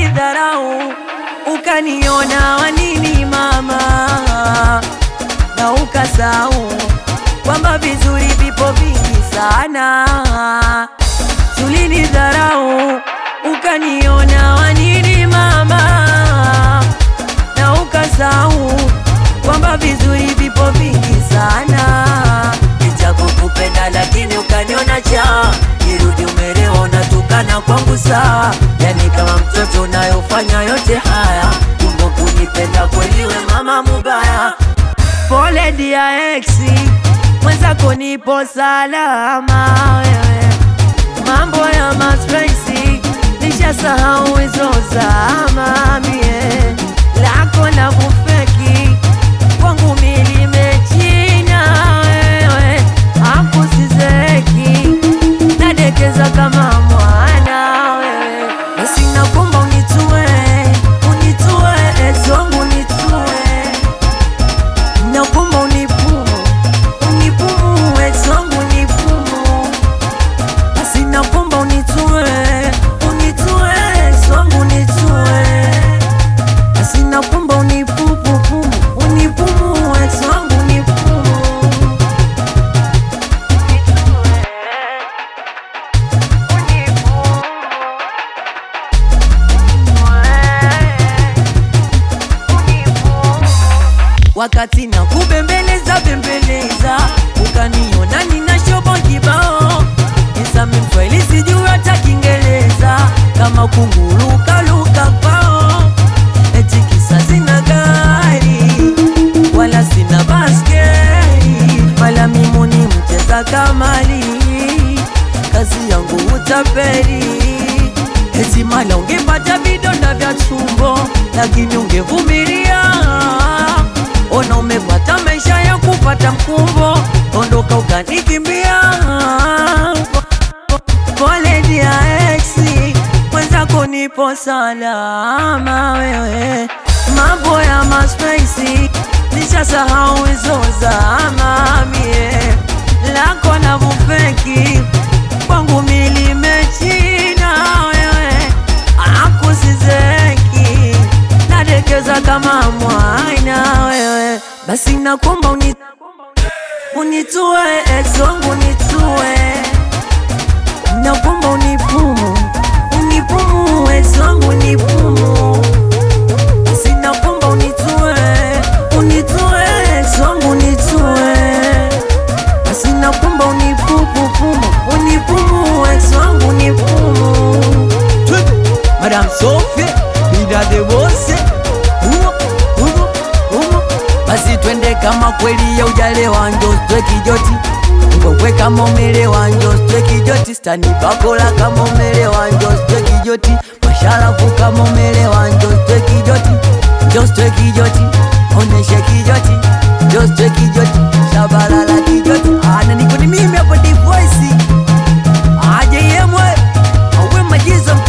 ulinidharau ukaniona wanini mama, na ukasahau kwamba vizuri vipo vingi sana. Ulinidharau ukaniona wanini mama, na ukasahau kwamba vizuri vipo vingi sana. Nitakukupenda lakini ukaniona cha irudi umelewa, unatukana kwangu sawa, yani kama mtoto unayofanya yote haya, kumbe kunipenda kweli we mama mubaya. Pole dia exi mwenzako, nipo salama wewe, mambo ya mapenzi nishasahau hizo zama, mie lako la kufeki kwangu milimechina wewe, akusizeki nadekeza kama mwana wewe, basi nakuomba unitue, unitue ex wangu unitue, nakuomba unipumu, unipumu ex wangu unipumu, basi nakuomba unitue, unitue ex wangu unitue, basi nakuomba unipupupumu, unipumu ex wangu unipumu wakati na kubembeleza bembeleza, ukaniona nina shobo kibao, nisame mswahili sijui hata Kiingereza, kama kunguruka luka kwao, eti kisa sina gari wala sina baskeli, wala mimi ni mcheza kamali, kazi yangu utapeli Eti mala ungepata vidonda vya tumbo, lakini ungevumilia. Ona umepata maisha ya kupata mkumbo, ondoka ukanikimbia. Pole dia exi, mwenzako nipo salama wewe, mambo ya maspesi nishasahau hizo zama, mie lako na vufeki kwangu milimechina wewe, akusizeki nadekeza kama mwana wewe, basi nakuomba uni, unitue ex wangu unitue, nakuomba unipumu unipumu ex wangu unipumu, basi nakuomba unitue unitue ex wangu unitue basi nakuomba unipupupumu unipumu ex wangu unipumu Madame Sophie bida de bose humo humo humo basi twende kama kweli ya ujalewa njo stwe kijoti ngokwe kama umelewa njo stwe kijoti stani bakola kama umelewa njo stwe kijoti masharafu kama umelewa njo stwe kijoti njo stwe kijoti oneshe kijoti njo stwe kijoti shabalala kijoti ana niko ni mimi hapo divoisi aje yemwe awe majizo